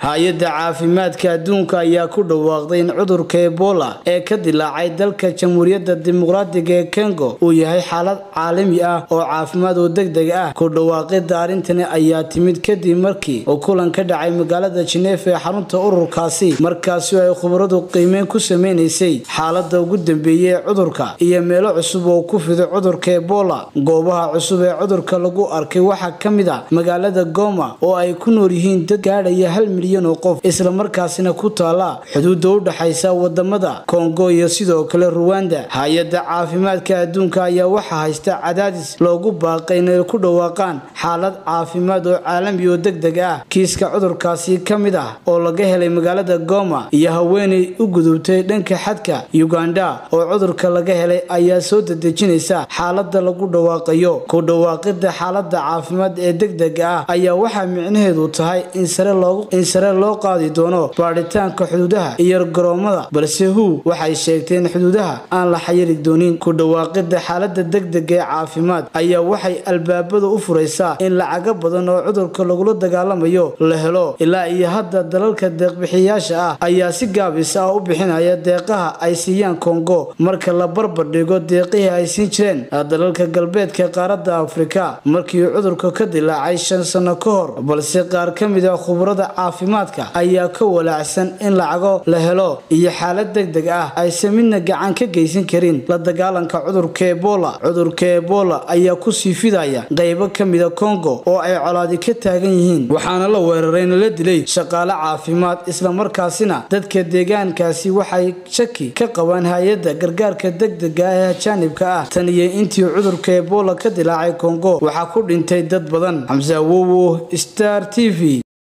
hay-adda caafimaadka adduunka ayaa ku dhawaaqday in cudurka ebola ee ka dilaacay dalka jamhuuriyadda dimuqraadiga ee kongo uu yahay xaalad caalami ah oo caafimaad oo deg deg ah ku dhawaaqida arrintani ayaa timid kadib markii uu kulan ka dhacay magaalada jineef ee xarunta ururkaasi markaasi ay khubaradu qiimeyn ku sameynaysay xaalada ugu dambeeyay ee cudurka iyo meelo cusub oo ku fiday cudurka ebola goobaha cusub ee cudurka lagu arkay waxaa ka mid a magaalada goma oo ay ku nool yihiin dad gaadhaya hal milyan oo qof islamarkaasina ku taala xuduudda u dhaxaysa wadamada kongo iyo sidoo kale ruwanda hay-adda caafimaadka adduunka ayaa waxaa haysta cadaadis loogu baaqay inay ku dhawaaqaan xaalad caafimaad oo caalami oo deg deg ah kiiska cudurkaasi ka mid ah oo laga helay magaalada goma iyo haweenay u gudubtay dhanka xadka uganda oo cudurka laga helay ayaa soo dedejinaysa xaalada lagu dhawaaqayo ku dhawaaqida xaalada caafimaad ee deg dega ah ayaa waxaa micnaheedu tahay in sare loo qaadi doono baadhitaanka xuduudaha iyo garoomada balse hu waxay sheegtay in xuduudaha aan la xayiri doonin ku dhawaaqida xaalada degdega ee caafimaad ayaa waxay albaabada u furaysaa in lacago badan oo cudurka lagula dagaalamayo la helo ilaa iyo hadda dalalka deeqbixiyayaasha ah ayaa si gaabisa ah u bixinaya deeqaha ay siiyaan kongo marka la barbardhigo deeqihii ay siin jireen dalalka galbeedka qaaradda afrika markii cudurka ka dilaacay shan sano ka hor balse qaar ka mid a khubarada caafimaadka ayaa ka walaacsan in lacago la helo iyo xaalad deg deg ah aysan midna gacan ka geysan karin la dagaalanka cudurka ebola cudurka ebola ayaa kusii fidaya qaybo ka mida kongo oo ay colaadi ka taagan yihiin waxaana la weerarayna la dilay shaqaale caafimaad islamarkaasina dadka deegaankaasi waxay shaki ka qabaan hay-adda gargaarka degdega ah ee ajaanibka ah tan iyo intii cudurka ebola ka dilaacay kongo waxaa ku dhintay dad badan xamse awowo star t v